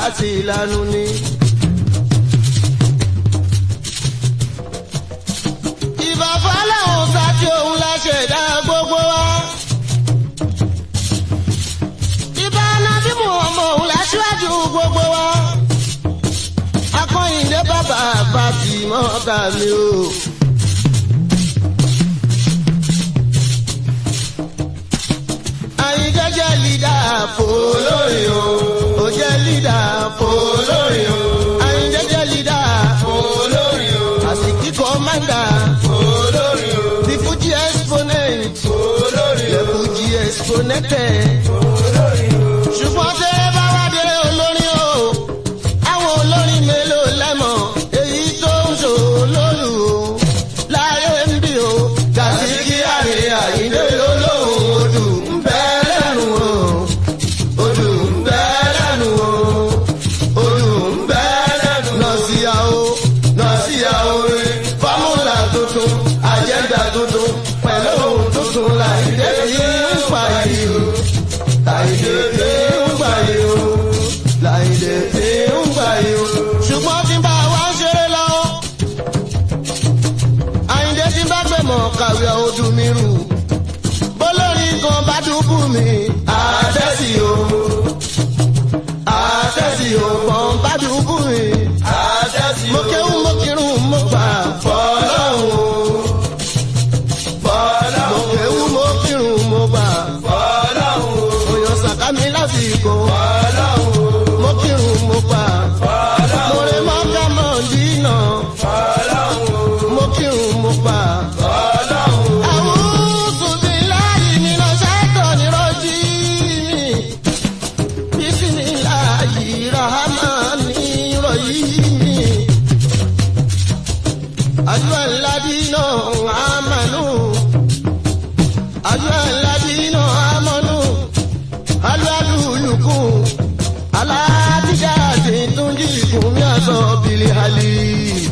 sí ìlànà ni. ìbàfà làwọn sáti òun la ṣẹ̀dá gbogbo wa. ìbá nàbí mu ọmọ òun la ṣíwájú gbogbo wa. akọ́yìndé bàbá bàbí mọ́ta mi o. àyíjẹ́ jẹ́ lídà fòlórí o. ó jẹ́ lídà fòlórí o. àyíjẹ́ jẹ́ lídà fòlórí o. àsìkí kọ́mándà fòlórí o. the fuji exponent fòlórí o. the fuji exponented fòlórí o. ṣùgbọ́n tẹ́ ẹ bá wá dé olórin o. àwọn olórin mélòó lẹ́mọ̀ èyí tó ń ṣò lólu o. láyé ń bí o. kàṣíkí àrè àyíndé lólóhùn odù ń bẹ lẹ́nu o. odù ń bẹ lẹ́nu o. odù ń bẹ lẹ́nu. nọ̀síyàwó nọ̀síyàwó rẹ̀ fọ́múlà tuntun àjẹ́ndà tuntun pẹ̀lú ohun tuntun láìdé yìí ń pa yìí o. láìdé yìí ń pa yìí o. láìdé yìí ń pa yìí o. ṣùgbọ́n tí bá wa ń ṣeré lọ. àyìndé tí bá gbé mọ̀ kàwé ọdún mi rù. bólórí kan bá dúbù mi. àtẹ́sí o. àtẹ́sí o kan bá dúbù mi. àtẹ́sí o. mo kéwù mo kírun mo gbà fọlọ́hún o. fọlọ́hún. mo kéwù mo kírun mo gbà fọlọ́hún o. òyàn sàkámi lásìkò. fọlọ́hún o. mo kírun mo gbà fọlọ́hún o. mo rè mọ́ ká mọ́ dínà. fọlọ́hún o. mo kírun mo gbà fọlọ́hún o. àwùjọ bí láyé mi lọ sẹ́tọ̀ ní rọ́jí mi. Bismillahi rahmani rahimi. Ayuha alladhina amanu. Ayuha alladhina amanu. Hal adullukum ala tijaratin tunjikum min azabil alim.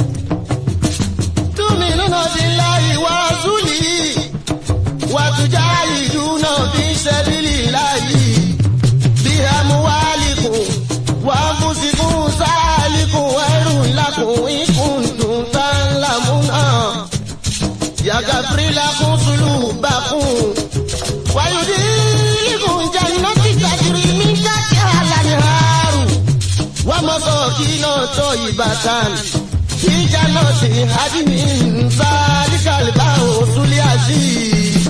Tu'minuna billahi wa rasulihi wa tujahiduna fi sabilillahi. بأموالكم وأنفسكم ذلكم خير لكم إن كنتم تعلمون يغفر لكم ذنوبكم ويدخلكم جنات تجري من تحتها الأنهار ومساكن طيبة في جنات عدن ذلك الفوز العظيم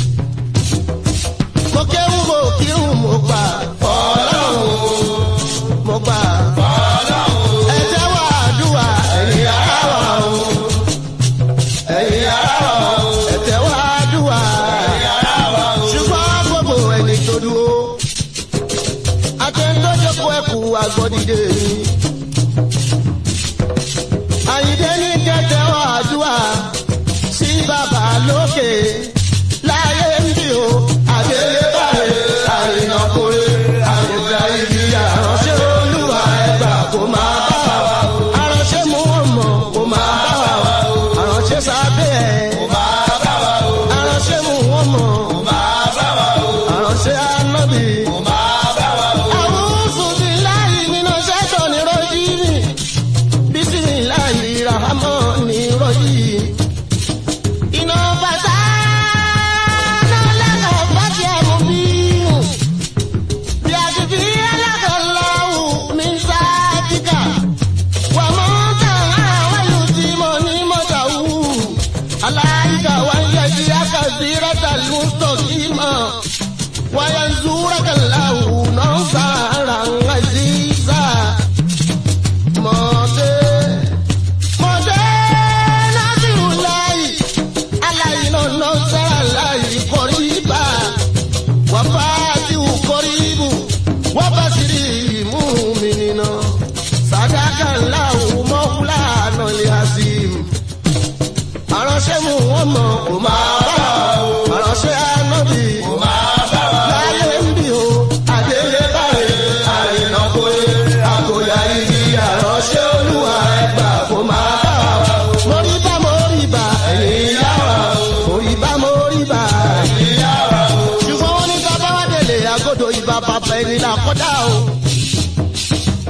mo kéwù mo kírun mo gbà fọlọ́hún mo gbà fọlọ́hún ẹ jẹ́wọ́ àdúrà ẹ̀yin ará wa o ẹ̀yin ará wa o ẹ jẹ́wọ́ àdúrà ẹ̀yin ará wa o ṣùgbọ́n gbogbo ẹni tó dúró akẹ́ńdọ́jọ́kọ̀ ẹ̀kú agbọ́dìde mi àyíndé ní kẹ́tẹ́wọ́ àdúrà sí bàbá lókè láyé ń bí o àdélébàrè àrìnàkórè àgbègbè ibi àránṣẹ́ olúwa ẹgbà kò máa bá wa o àránṣẹ́ mú ọmọ kò máa bá wa o àránṣẹ́ sábẹ́ ẹ̀ kò máa bá wa o àránṣẹ́ mú ọmọ kò máa bá wa o àránṣẹ́ anábì kò máa bá wa o. àwùjọ bíi láyé nínú sẹ́tọ̀ ní rọ́jí bísí láyé ràhámọ́ ní rọ́jí iná bàtà náà lẹ́kọ̀ọ́ bá ti ẹ̀mú bí nù. bí a ti fi ẹlẹ́kọ̀ọ́ lọ́wọ́ mi sáàtìkà. wà mọ́ tàn àwọn ìlú tí mo ní mọ́tà wù. aláìka wà ń yẹ kí a kà sí rẹ́tà lùtọ̀ kí mọ̀. wáyà ń zúra kàláwù náà sára ń wá sí sá. mọ̀ọ́dé mọ̀ọ́dé náà sì wù láyì aláìná náà sára láyì kọrí bá wà bá tí ò kọrí bù wà bá sì rí ìmú mi nínà sàdákà ńlá òun mọ́kúlá náà lè ha sí i. àránṣẹ́ mu wọ́n mọ̀ kò máa bá o àránṣẹ́ ànábì kò máa bá wa láyé ń bí o àdéhùn báyìí àrìnà kò yẹ àkòyà igi àránṣẹ́ olúwa ẹgbà kò máa bá wa o. mórí bá mórí bá ẹ̀yìn yá wa o mórí bá mórí bá ẹ̀yìn yá wa o. ṣùgbọ́n wọ́n ní ká bá wá délé àgọ́dọ̀ ìbá bàbá ẹni là kọ́dá o.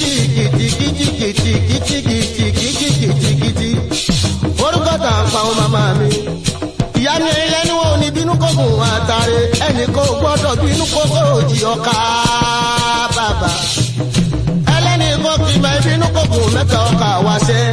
kìtìkìtìkìtìkìtìkìtìkìtìkìtì. orúkọ tà ń pa àwọn màmá mi. ìyá mi lẹ́nu wo ni bínú kókùn àtàrẹ ẹnì kò gbọ́dọ̀ bínú kókó òjì ọ̀ka bàbà. ẹlẹ́ni kò kì í bá bínú kókùn mẹ́ta ọkà wáṣẹ́.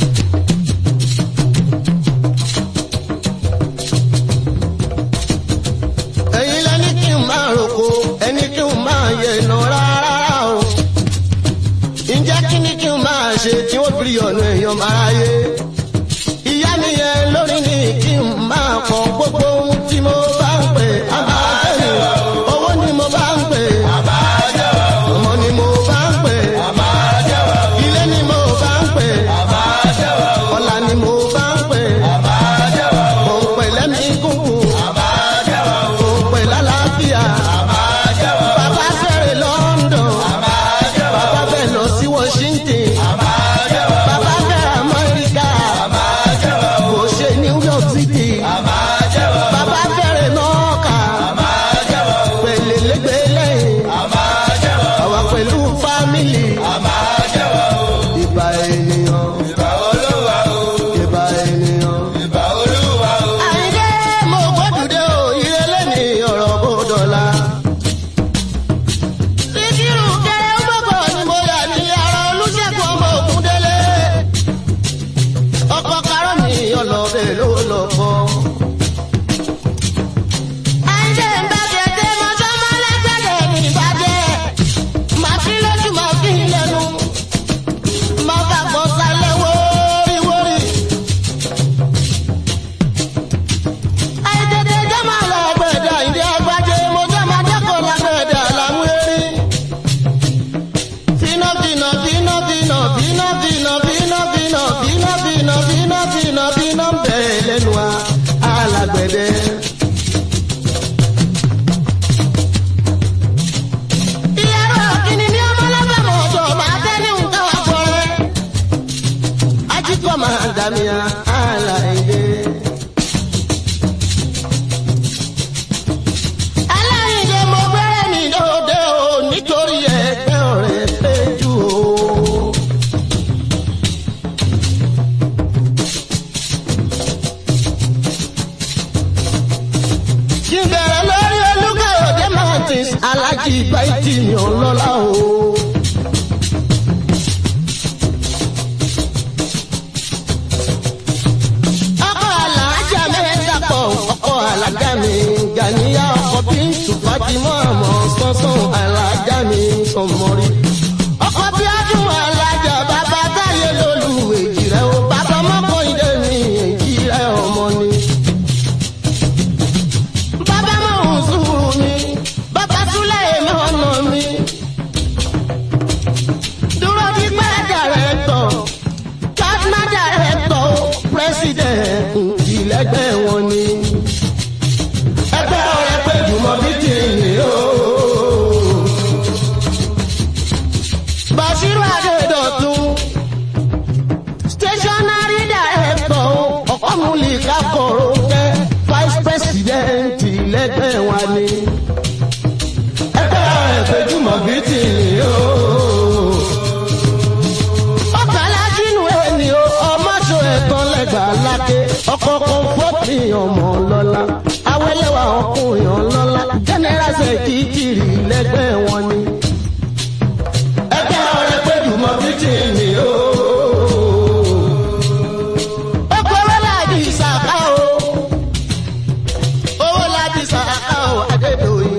ẹ̀yin lẹ́ni kí n máa roko ẹni kí n máa yẹ iná rárá o. ǹjẹ́ kí ni kí n máa ṣe tí wọ́n fi ọ̀nà èèyàn máa yé. ìyá mi yẹn lórí ni kí n máa kọ gbogbo ohun tí mo bá ń pè. àbájẹ́ owó ni mo bá ń pè. ọmọ ni mo bá ń pè. ilé ni mo bá ń pè. ọ̀la ni mo bá ń pè. mo ń pè lẹ́mìí kúnkún òpè lálàáfíà. Bàbá fẹ́rẹ̀ London. Bàbá fẹ́ lọ sí Washington. Bàbá fẹ́ Amẹ́ríkà. Kò ṣe New York City. Bàbá fẹ́rẹ̀ Nọ́ọ̀kà. Pèlélẹ́gbẹ̀lẹ́. Àwa pẹ̀lú fámìlì. Ìbà ènìyàn. Ìbà ènìyàn. Àyìndé mo gbódùdé o, ìrẹ̀lẹ̀ ni ọ̀rọ̀ bó dọ̀la. Síkírù kẹrẹ gbọ́gbọ́ ni mo yà ní ara Olúṣẹ́gun ọmọ Ògúndélé. Ọkọ̀ karọ́ mi ọlọ́bẹ̀ ló lọ fọ́. Àyìndé ń bá kẹ̀kẹ́ mọ́tọ́ mọ́lẹ́gbẹ̀dẹ̀ ní ìbàdẹ́. Màá fi lójú màá fi lẹ́nu. Màá bá gbọ́ sálẹ̀ wóríwórí. àìtètè jẹ́ máa lọ gbẹ̀dẹ̀ ìdí agbájé mo jẹ́ máa dẹ́kọ̀ lágbẹ̀dẹ̀ àlàmú erí. Fínà fínà fínà fínà fínà fínà fínà fínà fínà fínà fínà fínà fínà bẹ̀rẹ̀ lẹ́nu wa alàgbẹ̀dẹ. Ìyàrá kìíní ní ọmọlẹ́fẹ̀ mọ̀ ọ̀dọ̀ máa tẹ́ ní nǹkan wà fọ́rẹ́. Ajíkọ̀ máa dàmíyà àlàyé. aláìní mo gbẹ́rẹ́ mi lóde o nítorí ẹgbẹ́ ọ̀rẹ́ péjú o. kí n bẹ̀rẹ̀ lórí olúkàyọ̀dé martins alájí báyìí mi ò lọ́la o. ọkọ̀ alájà mẹ́ta pọ̀ ọkọ̀ alájà mi gàníyà ọkọ̀ bí tùfájìmọ́ àmọ́ sọ́sọ́ alájà mi sọmọrí. ọkọ̀ bí adùn alájà bàbá táyé lólu èjì rẹ̀ o bàbá mọ́kọ́ ìdè mi èjì rẹ̀ ọmọ ni. bàbá mọ̀ ń sùúrù mi bàbá túlẹ̀ èmi ọ̀nà mi. dúró bí pẹ́ dàrẹ́tọ̀ partner director president ìlẹ́gbẹ́ wọn ni. ẹgbẹ́ ọ̀rẹ́ pé jùmọ̀ bí tìǹbì o. Bàṣírù Adédọ̀tun stationary director ọ̀kọ́mùlìkà kọ̀rọ̀ kẹ́ vice president ìlẹ́gbẹ́ wọn ni. ẹgbẹ́ ọ̀rẹ́ pé jùmọ̀ bí tìǹbì o ọkàlá jínú ẹni o ọmọṣọ ẹ̀tàn lẹ́gbàá lákè ọkọ̀ kan fọ́ọ̀tì ọmọ lọ́la awẹ́lẹ́wà ọkùnrin ọlọ́lá lẹ́gbẹ́ wọn ni. ẹgbẹ́ ọ̀rẹ́ péjú mọ́ fíjì ni o. ó kọ́wé láti ìsàká o. owó láti ìsàká o adédọ̀yìn.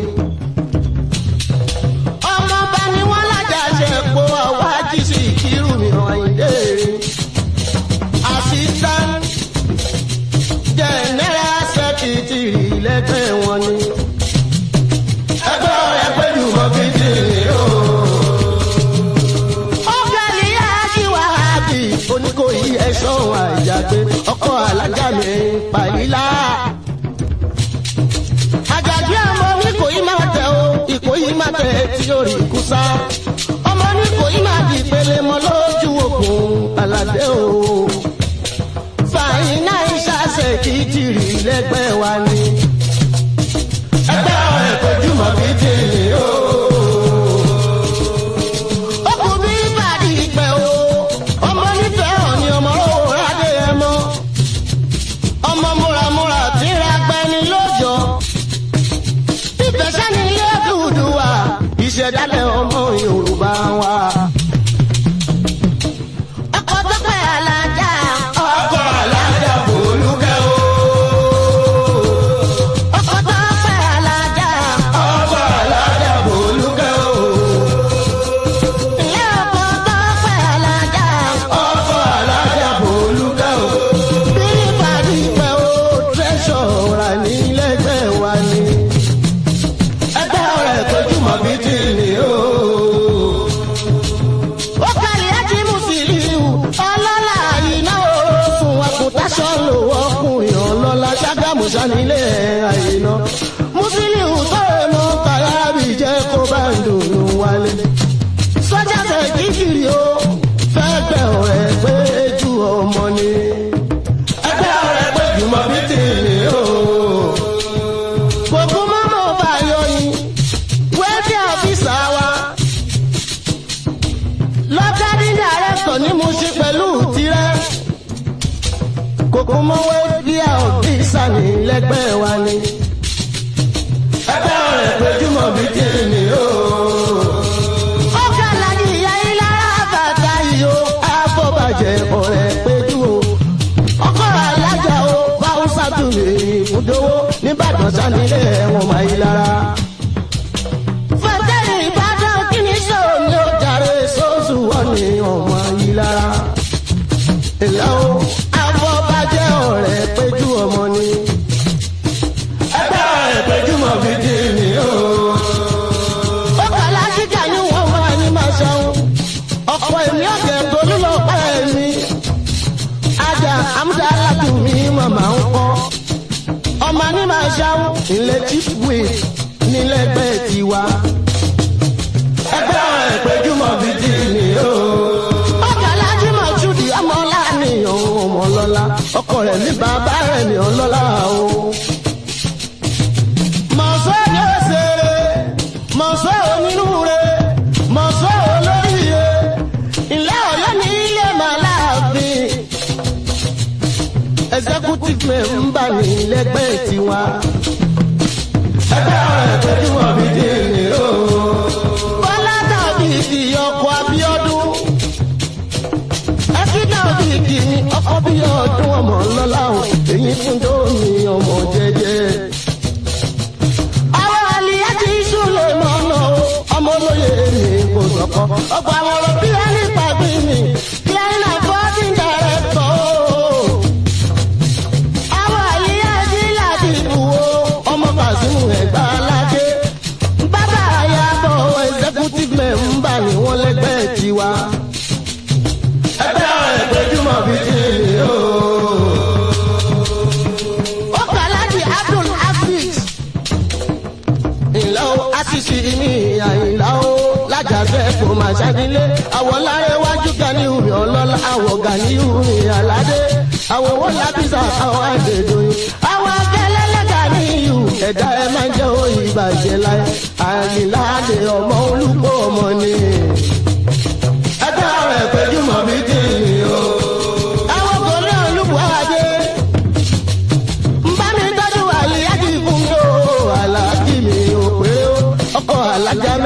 ọmọ bá ní wọ́n lájà ṣe kó ọwọ́ àjíṣe ìkírù mi ọ̀yìndé. assistant general secretary lẹ́gbẹ́ wọn ni. ẹgbẹ́ ọ̀rẹ́ péjú mọ́ fíjì ni o. ọ̀gẹ̀lì ájí wàhábì oníkòyí ẹ̀ṣọ́ àìjàgbé ọkọ̀ alájà mi pàyílá. àjàgbé ọmọ oníkòyí máa tẹ o ìkòyí máa tẹ tí ó rí kúsá. ọmọ oníkòyí máa di ìpele mọ́ lójú òkun aládé o. fàyínà ìṣàṣẹ kìtìrì lẹ́gbẹ́ wa ni. ẹgbẹ́ ọ̀rẹ́ péjú mọ́ fíjì ni o ọkùnrin ìbàdí ìpẹ́ o ọmọ nífẹ̀ẹ́ hàn ni ọmọ òwúrọ̀ adé ẹ mọ́ ọmọ múramúra tí ń ra gbẹni lójọ́ ìfẹsẹ̀ ní ilé dúdú wa ìṣẹ̀dálẹ̀ ọmọ yorùbá wa. ọkọ̀ tó pẹ́ alájà ọkọ̀ alájà bòlúkẹ́ o. ọkọ̀ tó pẹ́ alájà ọkọ̀ alájà bòlúkẹ́ o. Ilé ọkọ̀ tó pẹ́ alájà. Ọkọ̀ alájà bòlúkẹ́ o. Bí ìpàdé pẹ́ o, tẹ́sọ̀ rà nílẹ̀gbẹ́ wa ni. Ẹgbẹ́ ọ̀rẹ́ tójú mọ̀ bí ti ní o. Ó kàlí ájí Mùsùlùmí, ọlọ́lá iná oorun àkùtàṣọ́ lò ọkùnrin ọlọ́lá ṣàgámù sanilé àyíná. Mùsùlùmí tó mọ kàyábì jẹ́ kó bá ń dùn wálé sọ́jà tẹ̀ kíkiri o fẹ́ gbẹ̀ ọ̀rẹ́ pé ju ọmọ ni. ẹgbẹ́ ọ̀rẹ́ pé jùmọ̀ bí ti ní o. gbogbo mọ́mọ́ bá yọ yín wẹ́ẹ́dì ọ̀fíìsà wa. lọ́kàdí dàrẹ́tọ̀ ni mo ṣe pẹ̀lú tirẹ̀. kòkó mọ́ wẹ́ẹ́dì ọ̀fíìsà ní lẹ́gbẹ́ wa ni. ẹgbẹ́ ọ̀rẹ́ pé jùmọ̀ bí ti ní o ọ̀kàlàjì ìyá ìlara bàtà yìí ó àfọ̀bàjẹ́ ọ̀rẹ́ péjú o. ọkọ̀ alájà o báwùsà tún lè ìbúdówó nìbàdàn sanilé ẹ̀wọ̀n máa yí lára. fẹ̀tẹ̀rì ìbàdàn kí ni sọ̀rọ̀ ni ó jàre sóòsù wọ́n ní ọmọ yí lára. ìlà o àfọ̀bàjẹ́ ọ̀rẹ́ péjú ọmọ ni. ẹgbẹ́ ọ̀rẹ́ péjú mọ̀ fi dì ní o ó kàlá jíjà ní wọ́n wá ní máa ṣeun ọ̀pọ̀ èmi ọ̀gẹ̀ tolú lọ pẹ́ mi ajá amúdá aládùnmí màmá ń kọ́ ọmọ ní máa ṣeun ilé chief way nílẹ̀gbẹ́ tiwa ẹgbẹ́ àwọn ìpéjúmọ̀ bíi ti ní o. ọ̀kàlá jímọ̀ ṣùdì ọmọ láàrin òun ọmọ ọlọ́lá ọkọ rẹ̀ ní bàbá rẹ̀ ní ọlọ́lá o mọ̀sọ́ yóò ṣeré mọ̀sọ́ onírúure mọ̀sọ́ olóríire ilé ọ̀yọ́ ní ilé màláàfin executive member ní lẹ́gbẹ́ tiwa. ẹgbẹ́ ọ̀rẹ́ tẹ́jú wọn bí dé ní o. bọ́lá tàbí ìdí ọkọ̀ abíọ́dún. ẹbí tàbí ìdí ní ọkọ̀ bíọ́dún ọmọ lọ́la o èyí fún tómi ọmọ jẹjẹ àwọn àlìyá ti súnlẹ̀ mọ́nà o ọmọ olóye mi kò sọ̀kọ́ ọgbà àwọn ọ̀rọ̀ bí ẹni pàgbé mi clean and body director o. àwọn àlìyá ti láti ìbúwo ọmọ Kàsímù ẹ̀gbá aládé bàbá àyàbọ̀ executive member ni wọ́n lẹ́gbẹ́ tiwa. ẹgbẹ́ àwọn ìpéjúmọ̀ bíi ti lè o. ó kà láti Abdul Hafiz ìlà o àṣìṣe mi àìlà o lájàgbẹ́ kò má ṣàdílé àwọ̀ láyé wájú gani omi ọlọ́lá àwọ̀ gani omi aládé àwọ̀ wọ́n lábísà àwọn àgbèdo yìí àwọn akẹ́lẹ́lẹ́ gani ìhù ẹ̀dá ẹ máa jẹ́ òyì ìbàjẹ́ láyé àyìnláde ọmọ olùkọ́ ọmọ ni. ẹgbẹ́ àwọn ẹ̀pẹ́jùmọ̀ mi dì ní o. àwọn kò ní olùkọ́ adé bá mi tọ́jú àlìyájì fún mi o aláàjì mi ò pé o ọkọ̀ alájà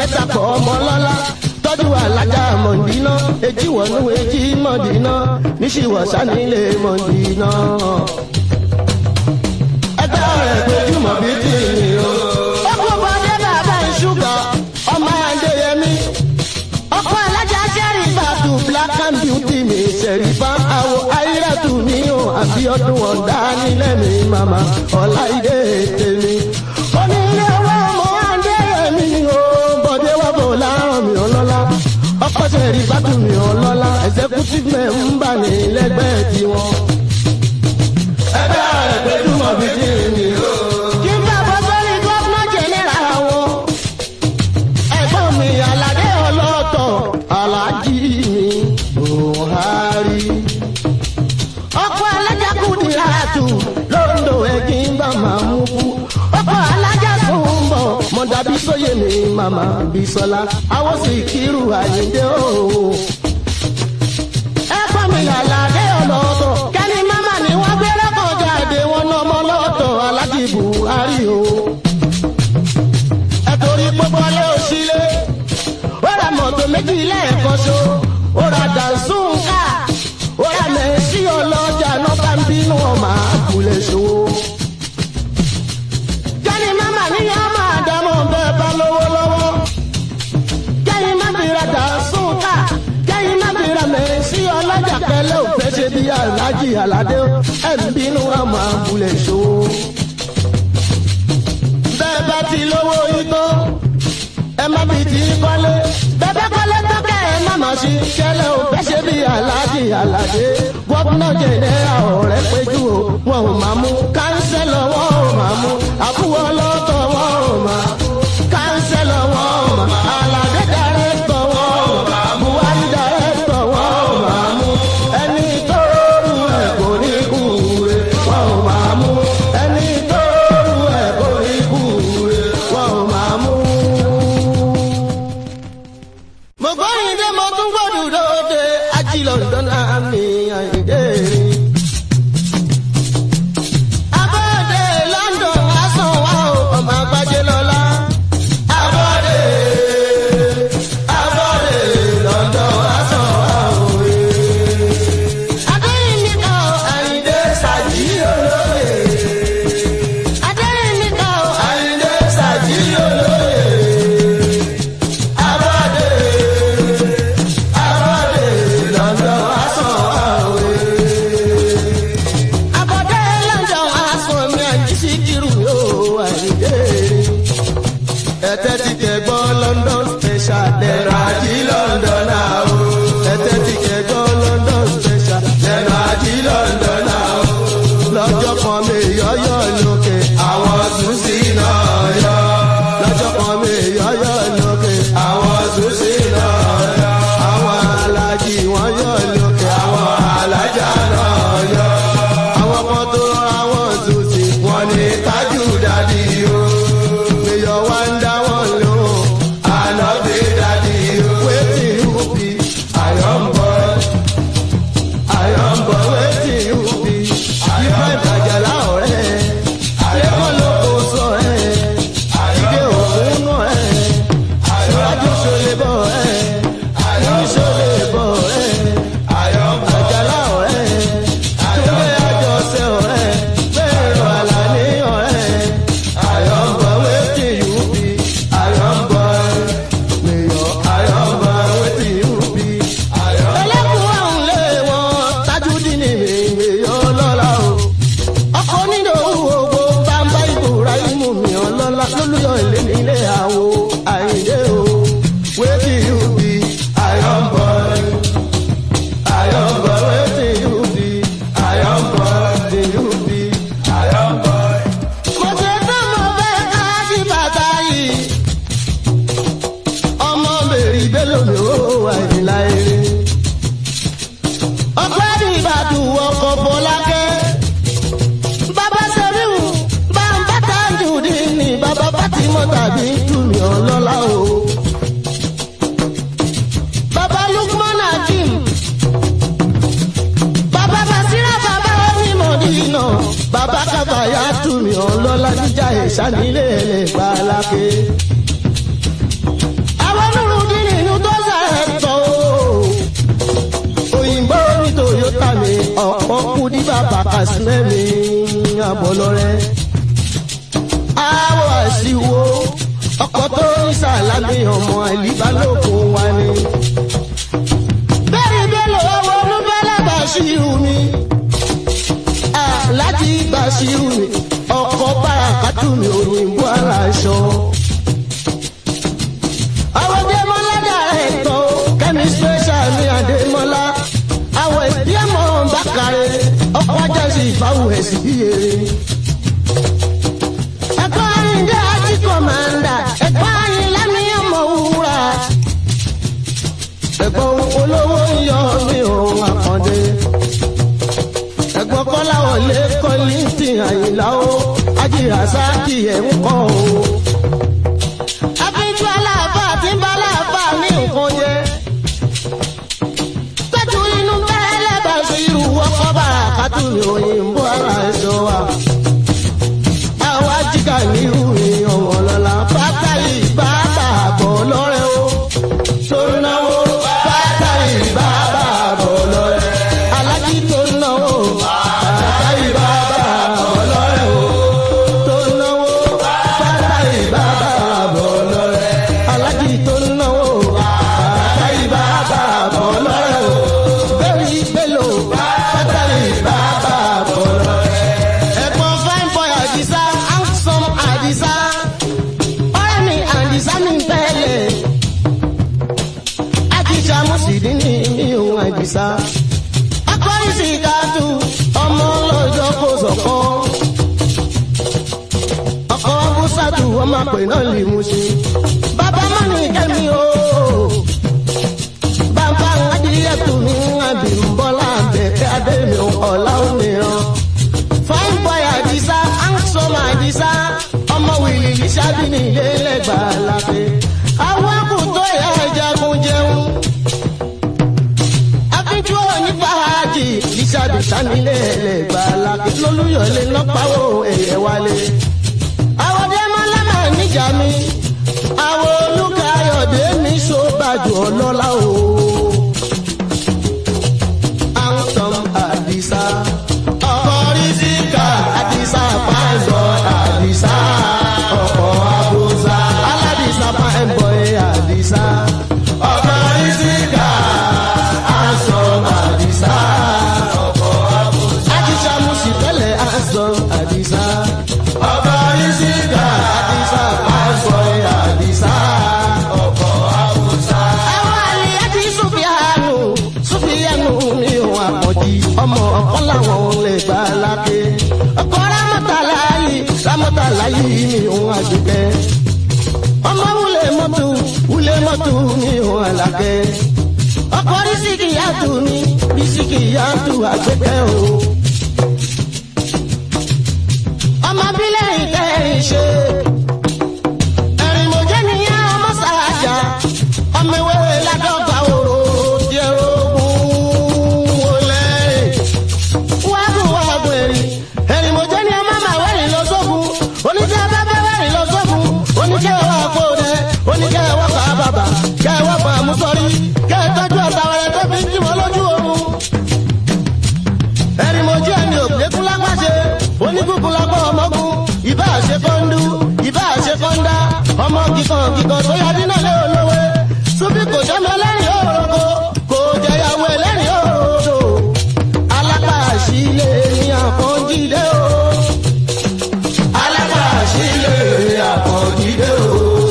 níṣìwọ̀ níwèé jí mọ̀dínà níṣìwọ̀ sanilé mọ̀dínà. ẹgbẹ́ rẹ̀ gbẹjúmọ̀ bí tí mi o. ó kó bọ́dé bàbá ìṣúgà ọmọ adéyẹmí. ọkọ alájà sẹ́rì bàtú black and beauty mi sẹ̀rí bá àwọ̀ ayírátù mi o àbí ọdún ọ̀dá nílẹ̀ mi màmá ọ̀la ìdè tèmi. onílé owó ọmọ adéyẹmí o bọ́dé wà bò láàrọ̀ mi ọlọ́lá ọkọ̀ sẹ̀rí bàtú mi ọlọ́lá executive member ní lẹ́gbẹ̀ẹ́ tiwọn. ẹgbẹ́ rẹ̀ gbẹdúmọ̀ bí tí mi o. kí n bá bọ́ sórí gọ́fúnà jẹ́nẹ́ra wọn ẹ̀gbọ́n mi aládé ọlọ́tọ̀ alájí mi buhari. ọkọ̀ alájà kùdìrátù lóńdó ẹ̀gbìn bá máa mú kú. ọkọ̀ alájà tó ń bọ̀ mọ̀dàbí sóyè mi màmá bísọ́lá àwọn sì kírù àyíndé òwò. ẹ̀gbọ́n mi aládé ọlọ́tọ̀ kẹ́ni máma ni wọ́n gbé lọ́kọ̀ jáde wọn lọ́mọ lọ́tọ̀ alájí buhari o ẹ̀tọ́rí gbogbo alẹ́ òsílẹ̀ ó ra mọ̀tò méjì lẹ́ẹ̀kan ṣo ó ra dànsúnkà ó ra mẹ́sì ọlọ́jà náà bá ń bínú ọmọ àkùlẹ̀ ṣòwò. jẹ́ni máma níyà máa dámọ̀ bẹ́ẹ̀ bá lówó lọ́wọ́ jẹ́ni má fi ra dànsúnkà jẹ́ni má fi ra mẹ́sì ọlọ́jà kẹlẹ́ òfẹ́ ṣe bí alájì aládé ẹ̀ ń bínú ọmọ àkùlẹ̀ ṣòwò bẹ́ẹ̀ bá ti lówó igbó ẹ má fi ti kọ́lé bẹ́ẹ̀ kọ́lé tó kẹ́ ẹ má má sí kẹ́lẹ́ ò fẹ́ ṣe bí aláàjì aládé gómìnà jẹ̀dẹ́ ọ̀rẹ́ péjú o wọn ò máa mú kánsẹ́lọ̀ wọn ò máa mú àbúwọ́ lọ́tọ̀ wọn ò máa kánsẹ́lọ̀ wọn ò máa aládé dàrẹ́tọ̀ wọn ò máa buhari dàrẹ́tọ̀ wọn ò máa mú ẹni tó rú ẹ̀ kò ní kú rẹ̀ wọn ò máa mú ẹni tó rú ẹ̀ kò ní kú rẹ̀ wọn ò máa mú. mo gbóyin dé mo tún gbọ́dọ̀ lóde ají london àmì àyíndé. abọ́dé london lásán wá o ọmọ àgbájé lọ́la. abọ́dé abọ́dé london lásán wá o. adéyìn nìkan o àyíndé sàjí olóye. adéyìn nìkan o àyíndé sàjí olóye. abọ́dé abọ́dé london lásán wá o. abọ́dé london lásán mi àjí síkírù yóò àyíndé ẹtẹ ti kẹ gbọ́ london special lẹ́nu àjí london náà o. ẹtẹ ti kẹ gbọ́ london special lẹ́nu àjí london náà o. lọ́jọ́ kan mi yọ́yọ́ lókè àwọn ṣùṣì náà yọ. lọ́jọ́ kan mi yọ́yọ́ lókè àwọn ṣùṣì náà yọ. àwọn alájì wọ́n yọ lókè àwọn alájà náà yọ. àwọn kan tó àwọn ṣùṣì wọ́n ní tájù dádì o. Mayor wan da wọn lo, ànábì dadi o. Wetin you be? Iron boy. Iron boy wetin you be? Ifá ìbàjẹ́lá ọ̀rẹ́. Lẹ́kọ̀ọ́ ló kó sọ ẹ̀. Ìdè òkun nù ẹ̀. Ìwájú ṣọlẹ̀ bọ̀ ẹ̀. Ní ṣọlẹ̀ bọ̀ ẹ̀. Àjàlá ọ̀rẹ́. Túndé àjọṣe ọ̀rẹ́. Bẹ́ẹ̀rù àlàní ọ̀rẹ́. Iron boy wetin you be? Iron boy. Mayor Iron boy wetin you be? Ẹlẹ́kùn ọ̀hún lé wọn Tajudeen ní èèyàn ọlọ́lá o. Ọkọ nínú owó bàbá Ibrahim mi ọlọ́lá lólùyọ̀ ilé nílé àwo àìdé o. Wetin you be? Iron boy. Iron boy wetin you be? Iron boy wetin you be? Iron boy. Mo ṣe tán mo fẹ́ ká sí bàtà yìí. Ọmọ bèrè bélò mi ó wà ìlà eré. Ọpẹ́ ní Ìbàdàn ọkọ̀ Fọlákẹ́. Bàbá Sẹ́ríù bá ń bá Tajudeen ní bàbá Fátímọ̀ tàbí Túmí ọlọ́lá o. Bàbá Lukman Hakim. Bàbá Basira bàbá Onímọ̀dínà. Bàbá Kábàyà Túmí ọlọ́lá jíjà ìṣánilé ẹlẹ́gbàá lákè. Àwọn onírúurú nínú tó sàrẹ̀ tọ̀ o. ọ̀pọ̀ kú ní bàbá kàṣímẹ́mi àbọ̀lọ́rẹ́. àwọ̀ àṣìwò ọkọ̀ tó ń ṣàlámì ọmọ àìlíbálòpọ̀ wa ni. bẹ́ẹ̀ni bẹ́ẹ̀ owó olúbẹ́lẹ̀ bàṣírù mi. láti bàṣírù mi ọkọ̀ bàràkàtù mi òyìnbó aláṣọ. àwọn dẹ́mọ́lá dàrẹ́tọ̀ kẹ́mi special ní àdèmọ́lá àwọn ìdíyẹmọ bákàrẹ ọkọ ajásí ìfáwù ẹsì bíyèrè. ẹ̀kọ́ àyíndé àti kọ̀mándà ẹ̀kọ́ àyínlá ní ọmọ wúrà. ẹ̀gbọ́n olówó ń yọ mí òun àkàndé. ẹ̀gbọ́n kọ́láwọlé kọ́lìntì àyìnlá ó ajíhà sáàkì ẹ̀ ń kọ́ o. àfijù aláàfà tí ń bá aláàfà ní nǹkan yẹ tọ́jú inú bẹ́ẹ̀lẹ̀ bá sí irú ọkọ̀ bára kátó ní òyìnbó ara ẹ̀ṣọ́ wa. àwa jíkà ní irú ìyàn ọ̀lọ́lá pátá yìí bá bà bọ̀ lọ́rẹ́ o. tó náwó pátá yìí bá bà bọ̀ lọ́rẹ́. alájí tó náwó pátá yìí bá bà bọ̀ lọ́rẹ́ o. tó náwó pátá yìí bá bà bọ̀ lọ́rẹ́. alájí tó náwó pátá yìí bá bà bọ̀ lọ́rẹ́ o bẹ́ẹ̀ni bẹ́lò bátàlì bàbá bọ̀rọ̀ rẹ̀. ẹ̀gbọ́n fine boy àdìsá handsome àdìsá ọ̀rẹ́ mi àdìsá mi bẹ́ẹ̀lẹ̀. àdìsá mùsùlùmí ni mi ò àdìsá. akọrin sì ká tu ọmọ lọ́jọ́ kó sọ̀kọ́. ọkọ̀ bùsàtù ọmọ àpè náà lè mú sí. bàbá mọ́ni kẹ́mi ooo bàbá adìyẹ tù mí àbí ń bọ́lá bẹ̀kẹ́ adémi ọ̀la òmíràn. fine boy àdìsá handsome àdìsá ọmọ wìlì lísàbí ní ilé lẹ́gbàá lápẹ́. àwọn àkùtọ̀ ìyá ìjagun jẹun. akíjú òní fàájì lísàbí sanilé lẹ́gbàá lápẹ́. lólúyọ̀lé lọ́pàá ẹ̀yẹ wálé. àwọn dẹ́mọ́lá máa níjà mi. àwọn olùkàyọ̀dé mi ṣó bàjọ́ ọlọ́lá o. Anthem Adisa. Ọkọ̀ Rizika Adisa Pàṣọ Adisa. Ọkọ̀ Abuza Aladisa Pàṣọ Adisa. Ọkọ̀ Rizika Anthem Adisa. Ọkọ̀ Abuza. Adisa Musipẹ̀lẹ̀ Anthem Adisa. Ọkọ̀ Rizika Adisa Pàṣọ Adisa. Ọkọ̀ Abuza. Àwọn àlè àti Sùfìyànù Sùfìyànù mi ò àpọ̀jì ọmọ ọ̀kan làwọn lè gbà lápẹ́. Ọkọ̀ rámọ́tàlá yìí rámọ́tàlá yìí mi ò àjùkẹ́. Ọmọ wulẹ̀ mọ́tò wulẹ̀ mọ́tò mi ò àlàkẹ́. Ọkọ̀ rísíkì yàtù mi rísíkì yàtù àgbẹ̀kẹ́ o. Ọmọ bílẹ̀ ìkẹrin ṣe. Ẹ̀rìn mọ̀jẹ́ nìyẹn ọmọ sàájà. Ọmọ ìwé ládọ́gba òrò díẹ̀ ogun wọlé. Wágùn wágùn ẹ̀rìn. Ẹ̀rìn mọ̀jẹ́ ni ọmọ màá wẹ̀rìn lọ sógun. Oníṣẹ́ bá fẹ́ wẹ̀rìn lọ sógun. Oníṣẹ́ wà kó dẹ. Oníṣẹ́ wà kà bàbà. Kẹ́ wà pa àmúsọ̀rí. Kẹ́ tọ́jú ọ̀tàwẹ̀rẹ̀ tó fi ń jí wọn lójú oorun. Ẹ̀rìn mọ̀jẹ́ ni òkèkú lápàṣẹ. Oníkùkù lápá ọmọkùn. Ìbá àṣẹ kọ́ńdú. Ìbá àṣẹ kọ́ńdá. Ọmọ kíkan kíkan tó yá dínà lé olówó. Súbí kò jẹ́mọ lẹ́rìn òròkó. Kò jẹyàwó ẹlẹ́rìn òròdò. Alápàṣílẹ̀ ni àkànjídé o. Alápàṣílẹ̀ ni àkànjídé o.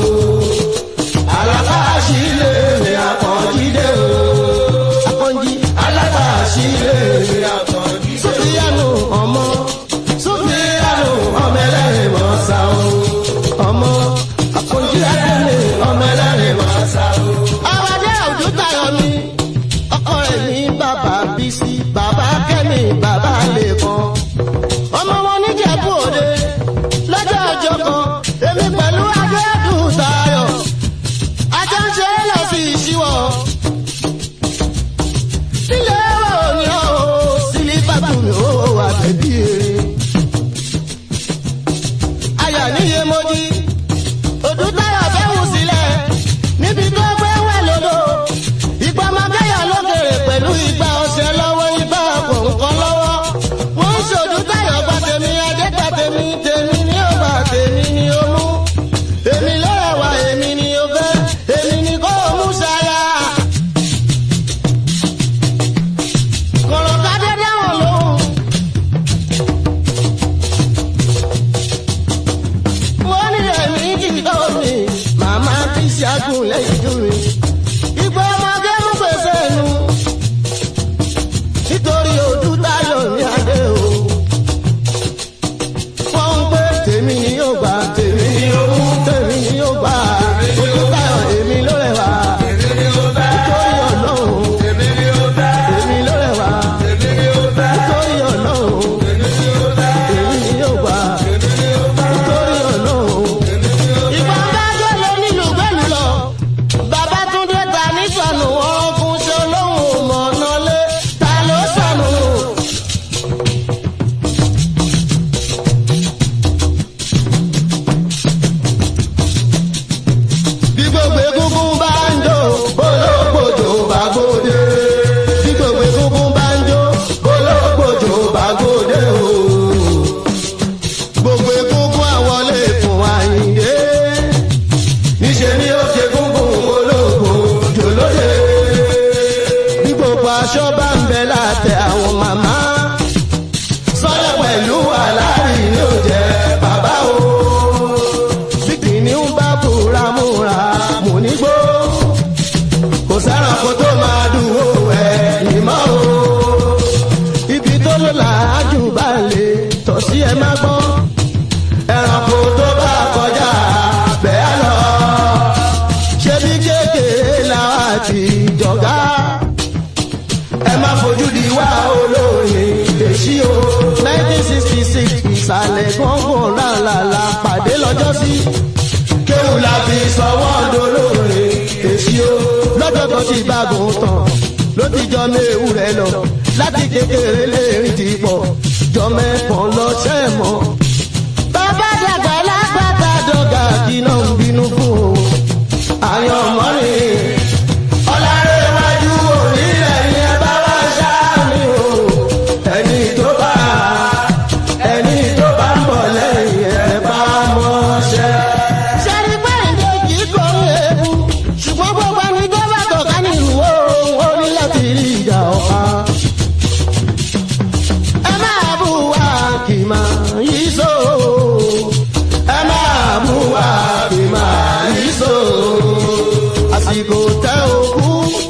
Alápàṣílẹ̀ ni àkànjídé o. Akànjí. Alápàṣílẹ̀ ni àkànjídé o. Súfìyànù ọmọ. Súfìyànù ọmọ ẹlẹ́rìn mọ́sá o. Ọmọ akànjí adẹ́lẹ̀ ọmọ ẹlẹ́rìn mọ́sá o. Àwàdé òjò tayọ mi. Ọkọ rẹ̀ ní bàbá Bísí, bàbá Kẹ́mi, bàbá Lẹ́kan. Ọmọ wọn níjẹ̀bú òde. Lọ́jọ́ ọjọ́ kan, èmi pẹ̀lú Adéẹ́dùn Tayọ̀. Ajá ń ṣe é lọ sí ìṣíwọ̀. Sílé òní ọ̀ sílé bẹ látẹ àwọn màmá. sọ́yà pẹ̀lú aláàrí ni ó jẹ́ bàbá o. bí kìnìún bá búra múra mò ní gbó. kò sẹ́ranko tó máa dúró ẹ̀ ìmọ̀ o. ibi tó ló làájú bá lè tọ̀ sí ẹ má gbọ́. ẹranko tó bá kọjá bẹ́ẹ̀ lọ. ṣé bí kékeré làwọn àti ìjọ̀gá ẹ má fojú di wá olórin èsì o. nineteen sixty six ìsàlẹ̀ gbọ̀ngàn làlàlà pàdé lọ́jọ́ sí. kéwù la fi sọwọ́ dolórin èsì o. lọ́jọ́ tó ti gbàgùn tán ló ti jọ méwù rẹ̀ lọ. láti kékeré lè rìn ti pọ̀ jọ mẹ́kàn lọ sẹ́mọ̀. bàbá dàgbà lágbàtà dọ́gà kí náà ń bínú fún o. àyàn mọ́rin ọ̀làrẹ̀wájú onílẹ̀ yẹn bá wá sáàmì o ẹni tó bá ẹni tó bá ń bọ̀ lẹ́yìn ẹ̀ bá mọ́ṣẹ́. sẹ́ni pẹ́ẹ́ndé kì í kọ́ ewu ṣùgbọ́n gbogbo ẹni tó bá tọ̀ka nílùú ó ní láti rí ìjà ọ̀pá. ẹ máa bú wa kì máa yí so ẹ máa bú wa kì máa yí so àsìkò tẹ òkú.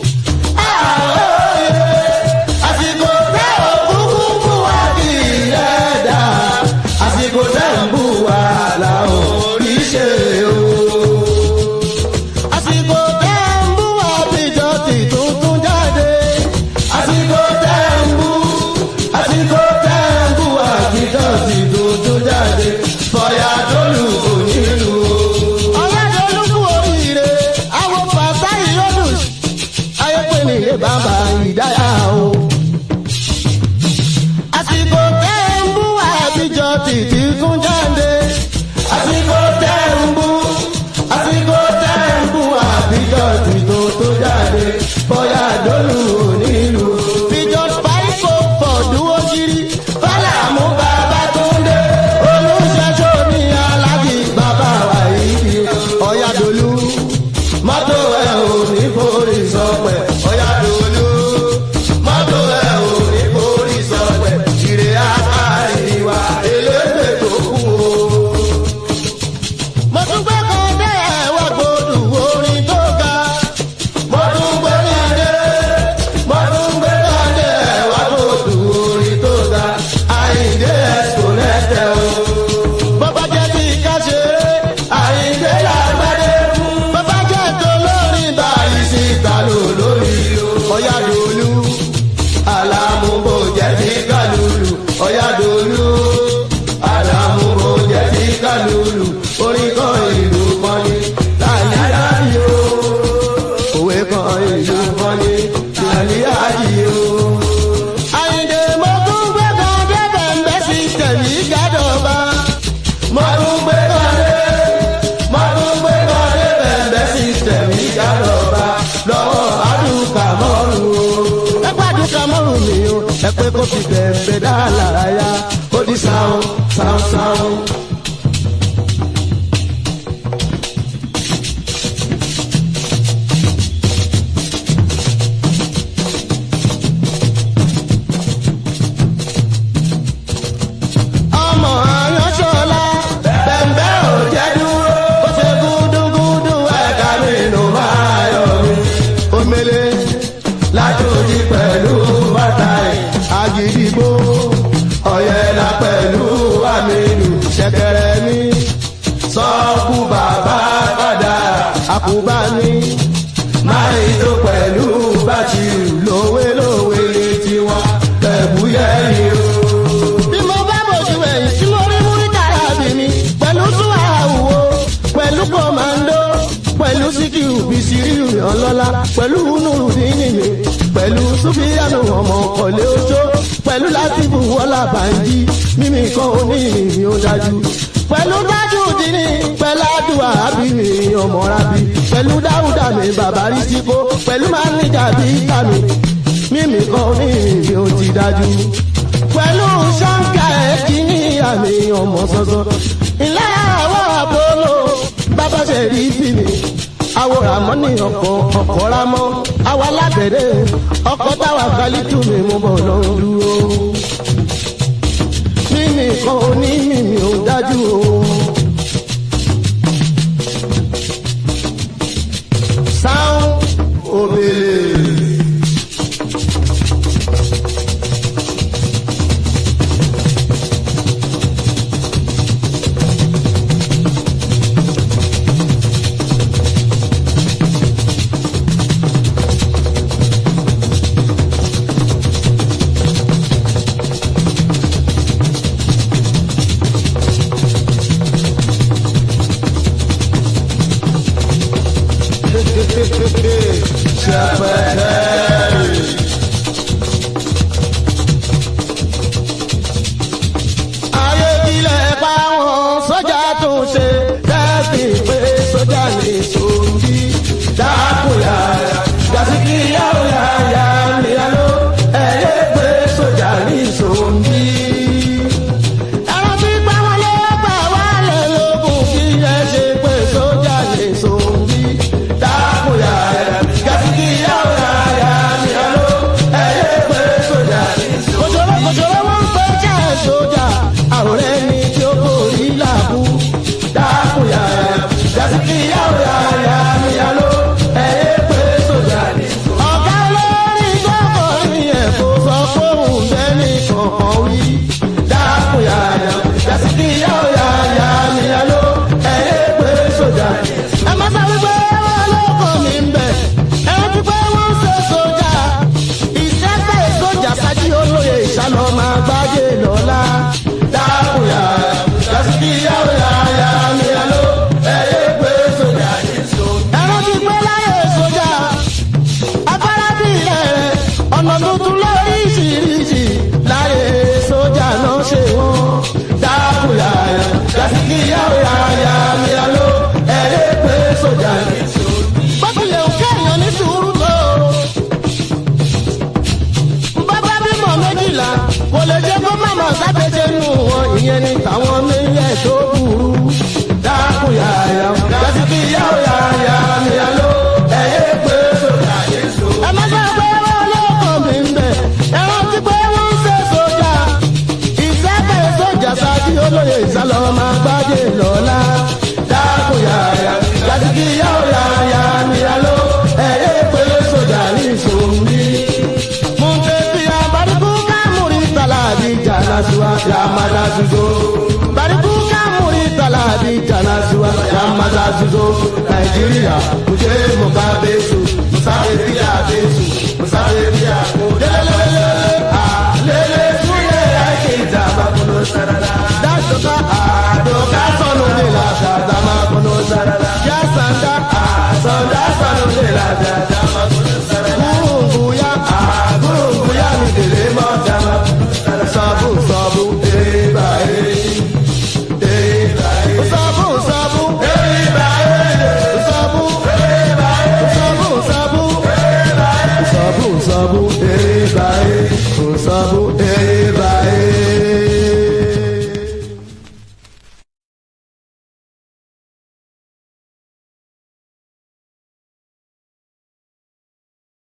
àsìkò tẹ òkú kú bú wa kì í lẹ́dà. àsìkò tẹ ń bú wa là ò rí ṣe o. àsìkò tẹ ń bú wa bíjọ ti tuntun jáde. àsìkò tẹ ń bú àsìkò tẹ ń bú wa bíjọ ti tuntun jáde. fọyà tó lù kò nílùú o ọlọ́dọ̀ọ́lùkù oríire àwọn fàtà ìyọ́dún ayọ́pẹ́ ní ilé bàbá ìdáyà o. àsìkò tẹ́ ń bú àbíjọ títí tún jáde. àsìkò tẹ́ ń bú àsìkò tẹ́ ń bú àbíjọ títí tún jáde. bóyá dọ́lù onílù. bíjọ pàìkò fọ̀dúwó kiri. bálà mú bàbá tó ń dé. olùṣèṣọ́ ní alági bàbá wa yìí. ọ̀yàdòlú mọ́tò ẹ̀ ò ní forí sọpẹ̀. ọ̀yàdòlú mọ́tò ẹ̀ ò ní forí sọpẹ̀. ìrè àkàríwá elédè tó kú o. mo tún gbé kan dé ẹ̀wọ̀ gbòdù orin tó ga. mo tún gbé kan dé mo tún gbé kan dé ẹ̀wọ̀ gbòdù orin tó ga. àyíǹde ẹ̀sùn lẹ́tẹ̀ o. bọ́bá jẹ́ bí ká ṣe é àyíǹde làgbàdé mú. bọ́bá jẹ́ tó lórí báyìí sí ìtàlù lórí o. ọ̀yàdòlú àlàmúbò jẹ́ sí kálùlù. ọ̀yàdòlú àlàmúbò jẹ́ sí kálùlù. orin kan ìlú kan ní tàlíyàjì o. òwe kan ìlú kan ní tàlíyàjì o. àyíǹde mo tún gbé kan débẹ̀ ń bẹ́ sí tẹ̀mí gádọ̀ba. mo tún gbé kan dé mo tún gbé kan débẹ̀ ń bẹ́ sí tẹ̀mí gádọ̀ba. lọ́wọ́ àdùkà mọ́rù o. ẹ pàdùkà mọ́rù mi o. ẹ pé kó fi bẹ̀ẹ̀bẹ̀ dá lára yá. ó di sáwọn sáwọn sáwọn. ọmọ aránṣọlá bẹ̀m̀bẹ̀ ò jẹ́ dúró ó ṣe gúdúgúdú ẹ̀ka nínú máa yọ mí. omele látòjì pẹ̀lú bàtà ẹ̀ àgídìgbò ọ̀yẹ̀là pẹ̀lú àmìlù ṣẹ̀kẹ̀rẹ̀ mi sọ́ọ̀kù bàbá padà àkùbá mi máa ń tó pẹ̀lú bàtìrù lówé lówé ní tiwọn ẹ̀bùyẹ́ yìí o bí mo bá bòjú ẹ̀yìn tí mo rí múríkà àbí mi pẹ̀lú súwà àwùwò pẹ̀lú kọ̀mándó pẹ̀lú síkìrù bísírìrù ọlọ́lá pẹ̀lú nùrùdínì mi pẹ̀lú súfìyànù ọmọ ọ̀lẹ ojó pẹ̀lú látìbù wọ́lá bàǹjì mímì kan oníyìnbí ó dájú pẹ̀lú dájú dínì pẹ̀lú àdúrà àbí mi ọmọ rábí pẹ̀lú dáúdà mi bàbá rí síkó pẹ̀lú máníjà bí kàmí mímì kan oníyìnbí ó ti dájú pẹ̀lú ṣáńkà ẹ̀kí ní àmì ọmọ sọ́sọ́. ilé àwọ̀ àpolo bàbá ṣe rí sí mi. àwọ̀ àwòrán mọ́ ní ọkọ̀ ọkọ̀ rámọ́ àwa lábẹ́rẹ́ ọkọ̀ táwa kálítù mi mú bọ̀ lọ dúró. mímì kan oní mímì ò dájú o. sáwọn òbèlè. ayé ilẹ̀ pa wọn sójà tó ń ṣe dẹ́sí pé sójà ní sòǹdí dákúyà jàsíkì yàwó yàyà níyàló ẹ̀yẹ pé sójà ní sòǹdí. ẹran tí pa wọn ló gbà wálé lókun kí ẹ ṣe pé sójà ní sòǹdí dákúyà jàsíkì yàwó yàyà níyàló ẹ̀yẹ pé sójà ní sòǹdí. kòjòrò kòjòrò wọn ń pè jẹ́ sójà àròrẹ́ ni tí ó borí làbú dákúyà jásíkì yàwó yàyà níyàló ẹ̀yẹ pé sójà ní. ọ̀gá olórí gbọ́kọ̀ ní ẹ̀kọ́ sọ fóun bẹ́ẹ̀ni kọ̀ọ̀kan wí dákúyà jásíkì yàwó yàyà níyàló ẹ̀yẹ pé sójà ní. ẹ má sáré pé wọn lóko mi ń bẹ̀ ẹ ti pé wọ́n ṣe sójà ìṣẹ́fẹ̀ sójà sájí olóye ìṣàlọ́ máa gbájé lọ́la dákúyà jásíkì yàwó yàyà níyàló ẹ̀yẹ pé sójà ní. ẹ̀rọ ti pé láyé sójà afárá bí ilẹ̀ ọ̀nà tuntun lóríṣiríṣi láyé sójà náà ṣe wọ́n dákúyà jásíkì yàwó yàyà níyàló ẹ̀yẹ pé sójà ní. bó tilẹ̀ ń kéèyàn ní sùúrù tó bàbá bímọ méjìlá kò lè jẹ́ kó màmá sábẹ́jẹ́ nù wọn ìyẹn ní tàwọn méjì tó burú. dákun yàyà jásíkì yàwó yàyà níyàló ẹ̀yẹ pé sójà yéṣu. ẹ má sọ pé wọn lóko mi ń bẹ ẹran tí pé wọn ń ṣe sójà ìṣẹ́bẹ̀ sójà sáájú olóye ìsálọ máa gbájé lọ́la. dákun yàyà jásíkì yàwó yàyà níyàló ẹ̀yẹ pé sójà ní ìṣòwò Mungkin bariku kamuri talabi jana suwa yamada suzo. Bariku kamuri talabi jana suwa yamada suzo. Nàìjíríà kùjé mọ̀ká bẹ́sù, Musaberia bẹ́sù, Musaberia kò lélẹ́lẹ́lẹ́. Àlélẹ́ súyẹ́ ẹ̀kẹ́ ìjàmbá kúnú sáradá. Dájọ́ká àdóká sọnù lè lájà dàmá kúnú sáradá. Yá sàndá àsọdá sọnù lè lájà dàmá kúnú sáradá. Kúrúkúyá àkúrúkúyá mi dèrè mọ́ dàmá. Sọ́bù sọ́bù dèrè báyé. Sọ́bù sọ́bù dèrè báyé. Sọ́bù sọ́bù sọ́bù sọ́bù sọ́bù dèrè báyé. Sọ́bù dèrè